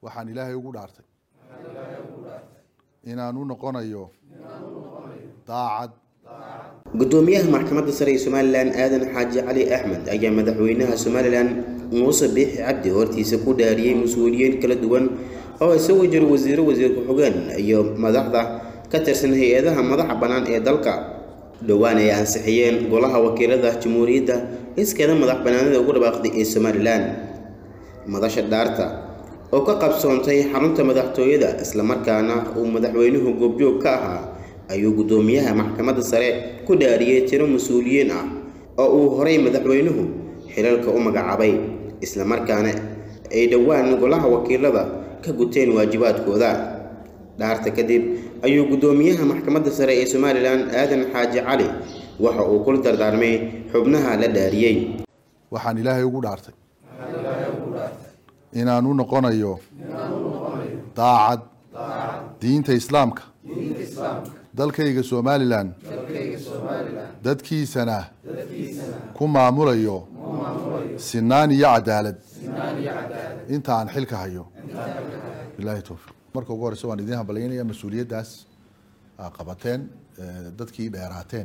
waxaan ilaahay ugu dhaartay inaan u noqonayo daacad gudoomiyaha maxkamadda sare ee somalilan aadan xaaji cali axmed ayaa madaxweynaha somalilan muuse biixi cabdi hortiisa ku dhaariyey mas-uuliyiin kala duwan oo isagu jiro wasiiro wasiir ku-xigeen iyo madaxda ka tirsan hay-adaha madaxa bannaan ee dalka dhowaan ay ansixiyeen golaha wakiilada jamhuuriyadda iskeeda madax bannaanida ugu dhawaaqday ee somalilan madasha dhaarta oo ka qabsoontay xarunta madaxtooyada islamarkaana uu madaxweynuhu goobjoog ka ahaa ayuu gudoomiyaha maxkamadda sare ku dhaariyey tiro mas-uuliyiin ah oo uu horay madaxweynuhu xilalka u magacaabay islamarkaana ay dhowaan golaha wakiilada ka guteen waajibaadkooda dhaarta kadib ayuu gudoomiyaha maxkamadda sare ee somalilan aadan xaaji cali waxa uu kula dardaarmay xubnaha la dhaariyey waxaan ilaahay ugu dhaartay inaan u noqonayo daacad diinta islaamka dalkayga somalilan dadkiisana ku maamulayo sinaan iyo cadaalad inta aan xilka hayo bilahi towfiiq marka ugu horeysa waan idiin hambalyaynaya mas-uuliyaddaas aa qabateen dadkii dheeraateen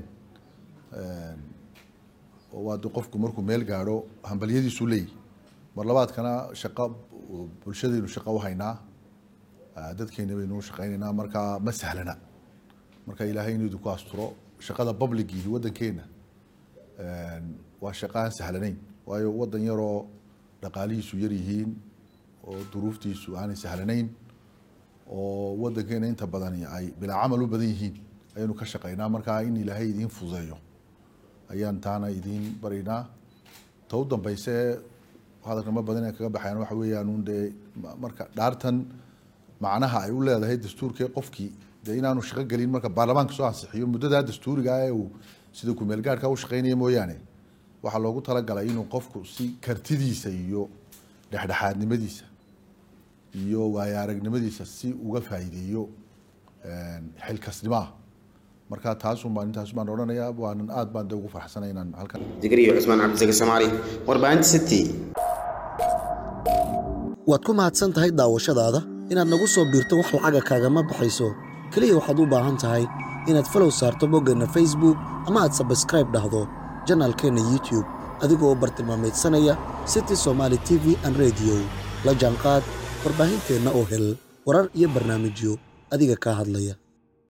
waa qofku markuu meel gaadho hambalyadiisu leeyihi mar labaadkana shaqo bulshadaynu shaqo u haynaa dadkeena baynu shaqaynaynaa markaa ma sahlana marka ilaahay inuu idinku asturo shaqada publicii waddankeena waa shaqo aan sahlanayn waayo waddan yaroo dhaqaalihiisu yar yihiin oo duruuftiisu aanay sahlanayn oo waddankeena inta badani ay bilaa camal u badan yihiin ayaynu ka shaqaynaa markaa in ilaahay idiin fududeeyo ayaan taana idiin baraynaa ta u dambayse hadalkama badan ee kaga baxayaan waxa weeyaan un dee marka dhaartan macnaha ay u leedahay dastuurkee qofkii dee inaanu shaqo gelin marka baarlamaanka soo ansixiyo muddadaa dastuuriga ee uu sida kumeel gaadhka u shaqaynaya mooyaane waxaa loogu talagalay inuu qofku si kartidiisa iyo dhexdhexaadnimadiisa iyo waayo aragnimadiisa si uga faa'iideeyo xilkasnimaha marka taasun baan intaas baan odhanayaa waanan aad baan de ugu farxsanay inaan halkan digriyo cusmaan cabdisaki soomaali warbaahinta city waad ku mahadsan tahay daawashadaada inaad nagu soo biirto wax lacaga kaagama baxayso keliya waxaad u baahan tahay inaad falow saarto boggeenna facebook ama aad sabskraib dhahdo janaalkeenna youtube adigoo bartilmaameedsanaya city somaali t v an rediyo la jaanqaad warbaahinteenna oo hel warar iyo barnaamijyo adiga kaa hadlaya